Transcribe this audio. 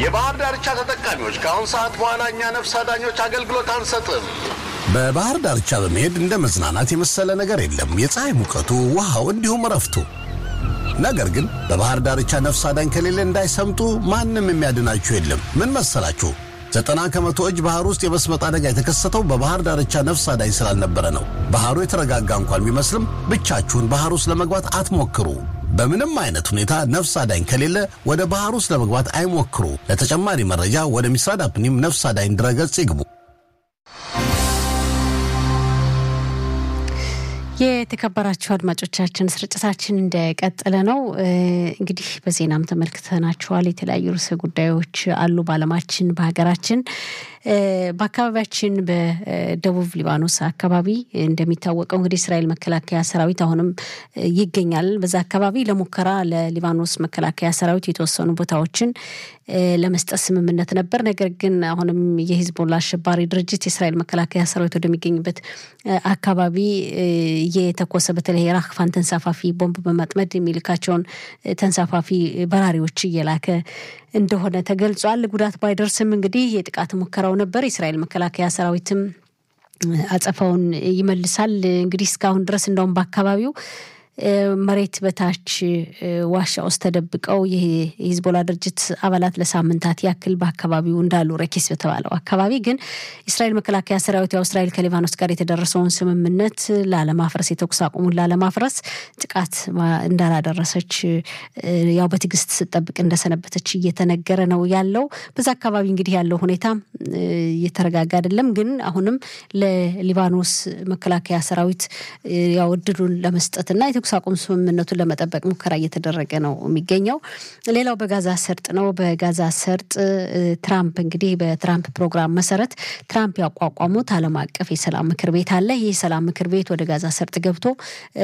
የባህር ዳርቻ ተጠቃሚዎች ከአሁን ሰዓት በኋላ እኛ ነፍስ አዳኞች አገልግሎት አንሰጥም። በባህር ዳርቻ በመሄድ እንደ መዝናናት የመሰለ ነገር የለም። የፀሐይ ሙቀቱ፣ ውሃው፣ እንዲሁም እረፍቱ። ነገር ግን በባህር ዳርቻ ነፍስ አዳኝ ከሌለ እንዳይሰምጡ ማንም የሚያድናችሁ የለም። ምን መሰላችሁ? ዘጠና ከመቶ እጅ ባህር ውስጥ የመስመጥ አደጋ የተከሰተው በባህር ዳርቻ ነፍስ አዳኝ ስላልነበረ ነው። ባህሩ የተረጋጋ እንኳን ቢመስልም ብቻችሁን ባህር ውስጥ ለመግባት አትሞክሩ። በምንም አይነት ሁኔታ ነፍስ አዳኝ ከሌለ ወደ ባህር ውስጥ ለመግባት አይሞክሩ። ለተጨማሪ መረጃ ወደ ሚስራድ አፕኒም ነፍስ አዳኝ ድረገጽ ይግቡ። የተከበራችሁ አድማጮቻችን ስርጭታችን እንደቀጠለ ነው። እንግዲህ በዜናም ተመልክተናችኋል። የተለያዩ ርዕሰ ጉዳዮች አሉ በዓለማችን በሀገራችን በአካባቢያችን በደቡብ ሊባኖስ አካባቢ እንደሚታወቀው እንግዲህ እስራኤል መከላከያ ሰራዊት አሁንም ይገኛል። በዛ አካባቢ ለሙከራ ለሊባኖስ መከላከያ ሰራዊት የተወሰኑ ቦታዎችን ለመስጠት ስምምነት ነበር። ነገር ግን አሁንም የሂዝቦላ አሸባሪ ድርጅት የእስራኤል መከላከያ ሰራዊት ወደሚገኝበት አካባቢ እየተኮሰ በተለይ የራክፋን ተንሳፋፊ ቦምብ በማጥመድ የሚልካቸውን ተንሳፋፊ በራሪዎች እየላከ እንደሆነ ተገልጿል። ጉዳት ባይደርስም እንግዲህ የጥቃት ሙከራው ነበር። የእስራኤል መከላከያ ሰራዊትም አጸፋውን ይመልሳል። እንግዲህ እስካሁን ድረስ እንደውም በአካባቢው መሬት በታች ዋሻ ውስጥ ተደብቀው የሂዝቦላ ድርጅት አባላት ለሳምንታት ያክል በአካባቢው እንዳሉ ረኬስ በተባለው አካባቢ ግን የእስራኤል መከላከያ ሰራዊት ያው እስራኤል ከሊባኖስ ጋር የተደረሰውን ስምምነት ላለማፍረስ የተኩስ አቁሙን ላለማፍረስ ጥቃት እንዳላደረሰች ያው በትዕግስት ስጠብቅ እንደሰነበተች እየተነገረ ነው ያለው። በዛ አካባቢ እንግዲህ ያለው ሁኔታ እየተረጋጋ አይደለም። ግን አሁንም ለሊባኖስ መከላከያ ሰራዊት ያው እድሉን ለመስጠትና የተኩስ አቁም ስምምነቱን ለመጠበቅ ሙከራ እየተደረገ ነው የሚገኘው። ሌላው በጋዛ ሰርጥ ነው። በጋዛ ሰርጥ ትራምፕ እንግዲህ በትራምፕ ፕሮግራም መሰረት ትራምፕ ያቋቋሙት ዓለም አቀፍ የሰላም ምክር ቤት አለ። ይህ የሰላም ምክር ቤት ወደ ጋዛ ሰርጥ ገብቶ